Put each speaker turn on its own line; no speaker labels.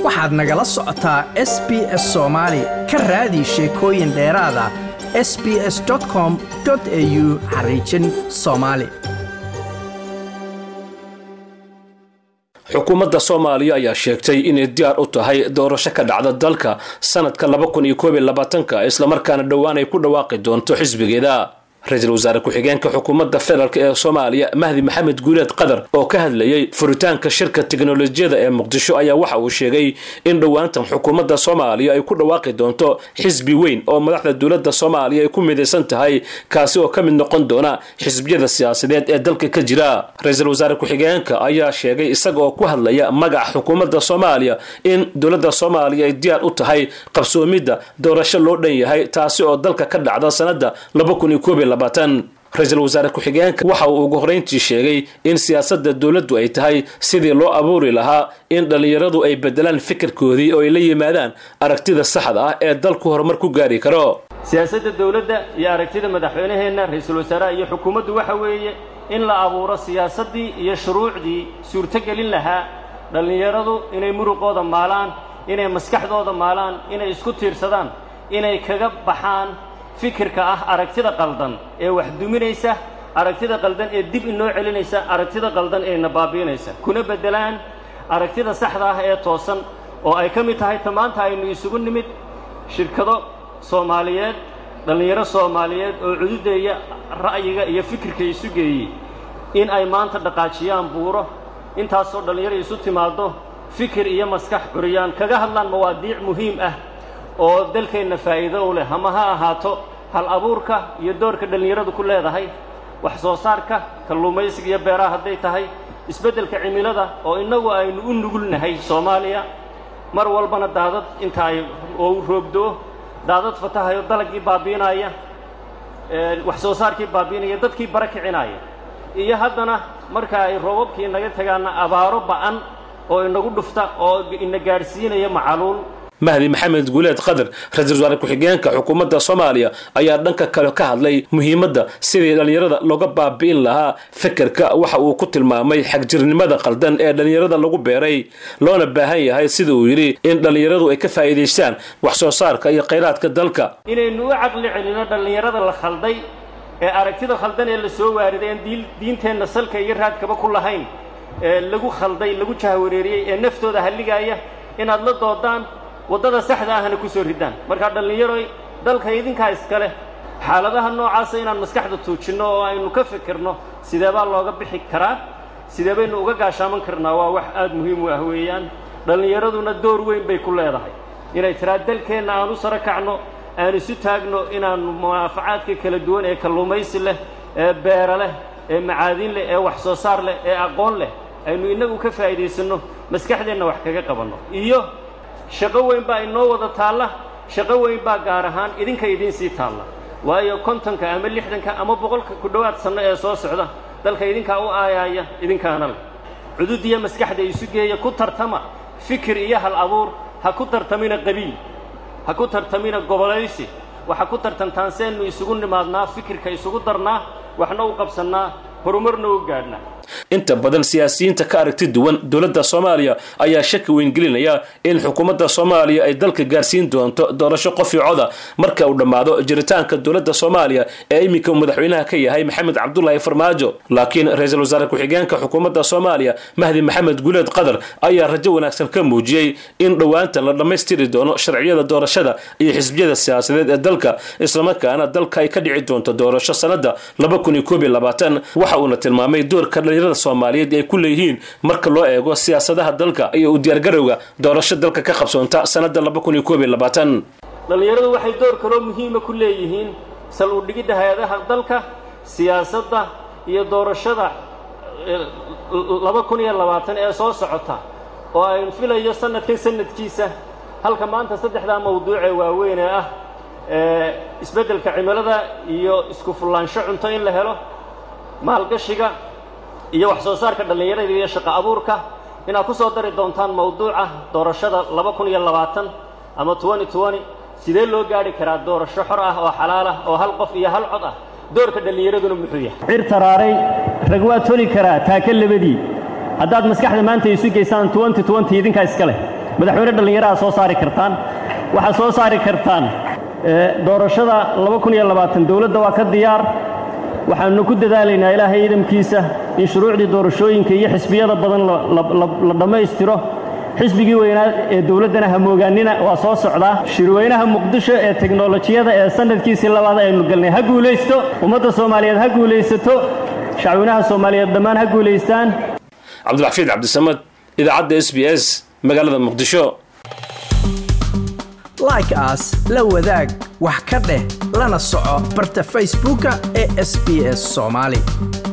waxaad nagala socotaa s b s soomaali ka raadi sheekooyin dheeraada s b s com au xariijin soomaali
xukuumadda soomaaliya ayaa sheegtay inay diyaar u tahay doorasho ka dhacda dalka sanadka islamarkaana dhowaan ay ku dhawaaqi doonto xisbigeeda ra-iisul wasaare ku-xigeenka xukuumadda federaalk ee soomaaliya mahdi maxamed guuleed qadar oo ka hadlayay furitaanka shirka tiknolojiyada ee muqdisho ayaa waxa uu sheegay in dhowaantan xukuumadda soomaaliya ay ku dhawaaqi doonto xisbi weyn oo madaxda dowladda soomaaliya ay ku midaysan tahay kaasi oo ka mid noqon doona xisbiyada siyaasadeed ee dalka ka jira ra-iisul wasaare ku-xigeenka ayaa sheegay isaga oo ku hadlaya magaca xukuumadda soomaaliya in dowladda soomaaliya ay diyaar u tahay qabsoomidda doorasho loo dhan yahay taasi oo dalka ka dhacda sanada ra-iisul wasaare ku-xigeenka waxa uu ugu horeyntii sheegay in siyaasadda dowladdu ay tahay sidii loo abuuri lahaa in dhallinyaradu ay bedelaan fikirkoodii oo ay la yimaadaan aragtida saxda ah ee dalku horumar ku gaari karo
siyaasadda dowladda iyo aragtida madaxweynaheenna ra-iisul wasaaraha iyo xukuumaddu waxa weeye in la abuuro siyaasaddii iyo shuruucdii suurtogelin lahaa dhallinyaradu inay muruqooda maalaan inay maskaxdooda maalaan inay isku tiirsadaan inay kaga baxaan fikirka ah aragtida qaldan ee wax duminaysa aragtida qaldan ee dib inoo celinaysa aragtida qaldan ee na baabiinaysa kuna beddelaan aragtida saxda ah ee toosan oo ay ka mid tahay ta maanta aynu isugu nimid shirkado soomaaliyeed dhallinyaro soomaaliyeed oo cududeeya ra'yiga iyo fikirka isu geeyey in ay maanta dhaqaajiyaan buuro intaasoo dhallinyaro isu timaaddo fikir iyo maskax curiyaan kaga hadlaan mawaadiic muhiim ah oo dalkeenna faa'iido u leh ama ha ahaato hal abuurka iyo doorka dhallinyaradu ku leedahay wax soo saarka kalluumaysiga iyo beeraha hadday tahay isbeddelka cimilada oo innagu aynu u nugulnahay soomaaliya mar walbana daadad inta ay oo roobdoo daadad fatahayo dalagii baabiinaya wax soo saarkii baabiinaya dadkii bara kicinaya iyo haddana marka ay roobabkii inaga tagaanna abaaro ba'an oo inagu dhufta oo ina gaadhsiinaya macaluul
mahdi maxamed guuleed qadar ra-iisul wasaare ku-xigeenka xukuumadda soomaaliya ayaa dhanka kale ka hadlay muhiimadda sidii dhallinyarada looga baabi'in lahaa fikirka waxa uu ku tilmaamay xagjirnimada qaldan ee dhallinyarada lagu beeray loona baahan yahay sida uu yidhi in dhallinyaradu ay ka faa'iidaystaan wax soo saarka iyo khayraadka dalka
inaynu u caqli celino dhallinyarada la khalday ee aragtida khaldan ee la soo waariday aan diinteenna salka iyo raadkaba ku lahayn ee lagu khalday lagu jahwareeriyey ee naftooda halligaaya inaad la doodaan waddada saxda ahna ku soo ridaan markaa dhallinyaroy dalka idinkaa iskale xaaladaha noocaasa inaan maskaxda tuujinno oo aynu ka fikirno sidee baa looga bixi karaa sidee baynu uga gaashaaman karnaa waa wax aad muhiim u ah weeyaan dhallinyaraduna door weyn bay ku leedahay inay tiraa dalkeenna aan u saro kacno aan isu taagno inaannu munaafacaadka kala duwan ee kalluumaysi leh ee beera leh ee macaadin leh ee wax soo saar leh ee aqoon leh aynu innagu ka faa'iidaysanno maskaxdeenna wax kaga qabanno iyo shaqo weyn baa inoo wada taalla shaqo weyn baa gaar ahaan idinka idiin sii taalla waayo kontonka ama lixdanka ama boqolka ku dhowaad sanno ee soo socda dalka idinkaa u aayaaya idinkaana leh cudud iyo maskaxda isu geeya ku tartama fikir iyo hal abuur ha ku tartamina qabiil ha ku tartamina gobolaysi waxa ku tartantaan seennu isugu nimaadnaa fikirka isugu darnaa waxna u qabsannaa horumarna u gaadhnaa
inta badan siyaasiyiinta ka aragti duwan dowladda soomaaliya ayaa shaki weyn gelinaya in xukuumadda soomaaliya ay dalka gaarsiin doonto doorasho qof i coda marka uu dhammaado jiritaanka dowladda soomaaliya ee iminka uu madaxweynaha ka yahay maxamed cabdulaahi farmaajo laakiin ra-iisul wasaare ku-xigeenka xukuumadda soomaaliya mahdi maxamed guuleed qadar ayaa rajo wanaagsan ka muujiyey in dhowaantan la dhammaystiri doono sharciyada doorashada iyo xisbiyada siyaasadeed ee dalka islamarkaana dalka ay ka dhici doonto doorasho sanada waxa uuna tilmaamay doorka dhalinyarada soomaaliyeed ay ku leeyihiin marka loo eego siyaasadaha dalka iyo u diyaargarowga doorasho dalka ka qabsoonta sanada
dhallinyaradu waxay door kaloo muhiima ku leeyihiin sal u dhigidda hay-adaha dalka siyaasadda iyo doorashada laba kun iyo labaatan ee soo socota oo aynu filayo sanadkan sanadkiisa halka maanta saddexdaa mawduucee waaweyn ee ah isbeddelka cimilada iyo isku fullaansho cunto in la helo maalgashiga iyo wax soo saarka dhallinyarada iyo shaqo abuurka inaad ku soo dari doontaan mawduuca doorashada laba kun iyo labaatan ama twenty twenty sidee loo gaadhi karaa doorasho xor ah oo xalaal ah oo hal qof iyo hal cod ah doorka dhallinyaraduna muxuu yahay
cir taraaray rag waa toli karaa taaka labadii haddaad maskaxda maanta isu geysaan twenty twenty idinkaa iska leh
madaxweyne dhallinyaraha soo saari kartaan waxaad soo saari kartaan doorashada dowladda waa ka diyaar waxaanu ku dadaalaynaa ilaahay ciidamkiisa in shuruucdii doorashooyinka iyo xisbiyada badan la dhammaystiro xisbigii weynaa ee dowladdana hamoogaanina waa soo socdaa shirweynaha muqdisho ee teknolojiyada ee sanadkiisii labaad aynu galnay ha guulaysto ummadda soomaaliyeed ha guulaysato shacweynaha soomaaliyeed dhammaan ha guulaystaan
cabdilxafiid cabdisamad idaacadda s b s magaalada muqdisho
like aas la wadaag wax ka dheh lana soco barta facebooka ee sb s soomaali